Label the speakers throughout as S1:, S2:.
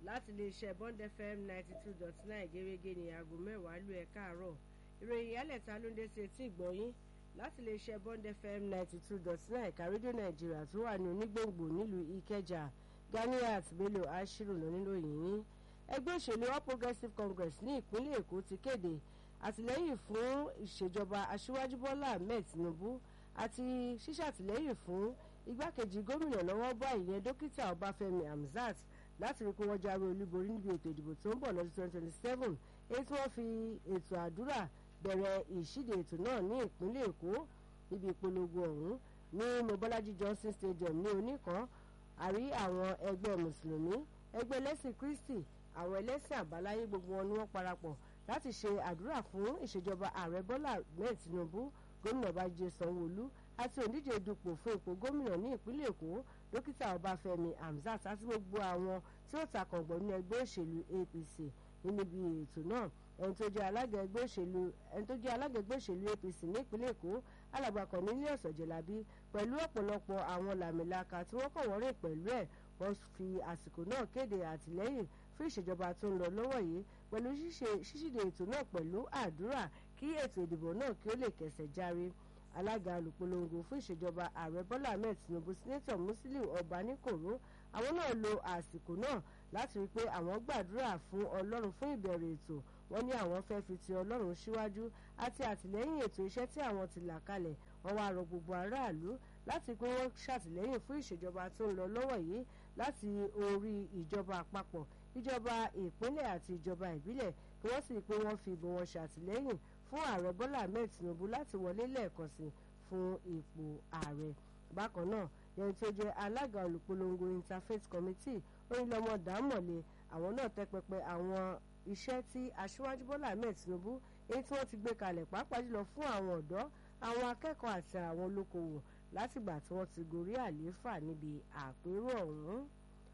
S1: láti iléeṣẹ́ bond fm ninety two dot nine gẹ́gẹ́ ní aago mẹ́wàá lù ẹ̀ káàárọ̀ ìròyìn yálẹ̀ta ló ń dé sí etí ìgbọ̀nyín láti iléeṣẹ́ bond fm ninety two dot nine ẹ̀ka rédíò nàìjíríà tó wà ní onígbòǹgbò nílùú ìkẹjà ganiat bello ashiru lóníròyìn yín ẹgbẹ́ òṣèlú all progressives congress ní ìpínlẹ̀ èkó ti kéde àtìlẹ́yìn fún ìṣèjọba aṣíwájú bọ́lá ahmed tinubu àti ṣíṣàtìlẹ́yìn fún igbákejì gómìnà lọ́wọ́ bá ìyẹn dókítà ọbáfẹ́mi hamzat láti rí i pé wọ́n jáwé olúborí níbi ètò ìdìbò tó ń bọ̀ lọ́dún twenty twenty seven èyí tí wọ́n fi ètò àdúrà bẹ̀rẹ̀ ìṣíde ètò náà ní ìpínlẹ̀ èkó níbi ìpolongo ọ̀hún ní mobolaji johnson stadium ní oníkan àrí àwọn ẹgbẹ́ mùsùlùmí ẹgbẹ́ ẹlẹ́sìn kristi àwọn ẹlẹ́sìn àbáláyé gbogbo wọn ni wọ́n parapọ̀ láti ṣe àdúrà fún ìṣèjọba ààrẹ bọ́lá ahmed tinubu gómìnà bájídé sanwóolu àti òǹdíje dupò fún ipò gómìnà ní ìpínlẹ̀ èkó dókítà ọbáfẹ́mi hamzat àti gbogbo àwọn tí ó takàngbọ̀ ní ẹgbẹ́ òṣèlú apc níbi ètò náà ẹni tó jẹ́ alága ẹgbẹ́ òṣèlú ẹni tó jẹ́ alága ẹgbẹ́ òṣèlú apc ní ìpínlẹ̀ èkó alàgbà cornelius ọ̀jẹ̀lábí pẹ̀lú ọ̀pọ̀lọpọ̀ àwọn làmìlaka tí wọ́n kàn wọ́n rìn pẹ̀lú ẹ̀ wọ́n fi àsìkò náà kéde àtìlẹ́yìn fún ìṣèjọba tó ń lọ lọ́wọ́ yìí pẹ̀lú ṣíṣíde ètò náà pẹ̀lú àdúrà kí ètò ìdìbò náà kí ó lè kẹsẹ̀ járe alága olùpolongo fún ìṣèjọba ààrẹ bọ́lá ahmed tinubu senator musiliu ọbaníkòró àwọn náà lo àsìkò náà láti rí i pé àwọn gbàdúrà fún ọlọ́run fún ìbẹ̀rẹ̀ ètò wọ́n ní àwọn fẹ́ fi ti ọlọ́run síwájú àti àtìlẹ́yìn ètò iṣẹ́ tí àwọn ti là kalẹ̀ wọ́n wá rọ gbogbo aráàlú láti pé wọ́n ṣàtìlẹ́yìn fún ìṣèjọba tó ń lọ lọ́wọ́ yìí láti orí ìjọba àpapọ̀ ìjọba ìpínlẹ̀ àti ìjọba ìbílẹ̀ kí wọ́n sì pé wọ́n fi ìbò wọn ṣàtìlẹ́yìn fún ààrẹ bọ́lá ahmed tinubu láti wọlé lẹ́ẹ̀kan sí fún ipò ààrẹ bákan náà yẹn tó jẹ́ alága olùpolongo interfaith committee oyinlọmọ dàmọ̀lẹ̀ àwọn náà tẹ́ pẹpẹ àwọn iṣẹ́ tí aṣíwájú bọ́lá ahmed tinubu èyí tí wọ́n ti gbé kalẹ̀ pàápàá jùlọ fún àwọn ọ̀dọ́ àwọn akẹ́kọ̀ọ́ àti àwọn olókoòwò látìgbà tí wọ́n ti gorí àlééfà níbi àpérò ọ̀hún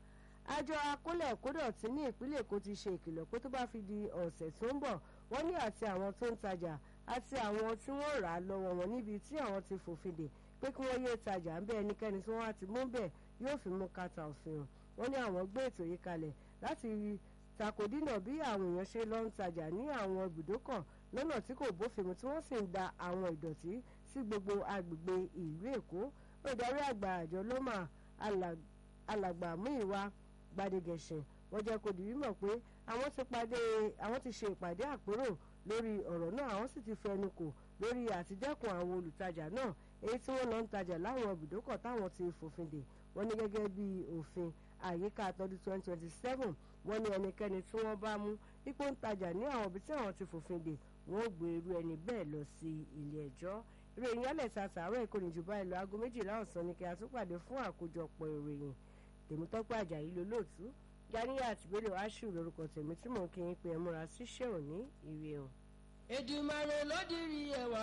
S1: àjọ akólẹ̀ kódọ̀tí ní ìpínlẹ̀ èkó ti ṣe ìkìlọ̀ pé tó bá fi di ọ̀sẹ̀ tó ń bọ̀ wọ́n ní àti àwọn tó ń tajà àti àwọn tí wọ́n rà á lọ́wọ́ wọn níbi tí àwọn ti fòfin dè pé kí wọ́n yéé tajà ń bẹ́ ẹnikẹ́ni tí wọ́n á ti mú bẹ́ẹ̀ yóò fi mú kàtà òfin hàn wọ́n ní àwọn gbé ètò yìí kalẹ̀ láti takodínà bí àwọn èèyàn ṣe lọ ń tajà ní àwọn ibùdókọ̀ lọ́nà tí kò bófin mu tí wọ́n sì ń da àwọn ìdọ̀tí sí gbogbo agbègbè ìlú èkó olùdarí àgbà àjọ lọ́mà alàgbà múìwá gbadegẹ̀sìn wọ́n jẹ́ kó di mímọ̀ pé àwọn ti pàdé àwọn ti ṣe ìpàdé àpérò lórí ọ̀rọ̀ náà àwọn sì ti fẹnu kò lórí àtidẹ́kùn àwọn olùtajà náà èyí tí wọ́n lọ ń tajà láwọn ibùdókọ̀ táwọn ti fòfin dè wọ́n ní gẹ́gẹ́ bí òfin àyíká àtọ́dún twenty twenty seven wọ́n ní ẹnikẹ́ni tí wọ́n bá mú ipò ń tajà ní àwọn ibi tí àwọn ti fòfin dè wọ́n gbé irú ẹni bẹ́ẹ̀ lọ sí ilé ẹjọ́ ìròyìn yálẹ̀ ta tààrọ̀ ìkọ́ni jù báyìí lọ aago méjìlá ọ̀sán ni kí a tún pàdé fún àkójọpọ̀ ìròyìn tèmítọ́pẹ́ àjàyí lolóòtú ganiya àtìgbélé aṣù lórúkọ tèmi tí mò ń kí yín pé ẹ múra síṣẹ́ òní ìrè o.
S2: Èdùmàrè ló dirí ẹwà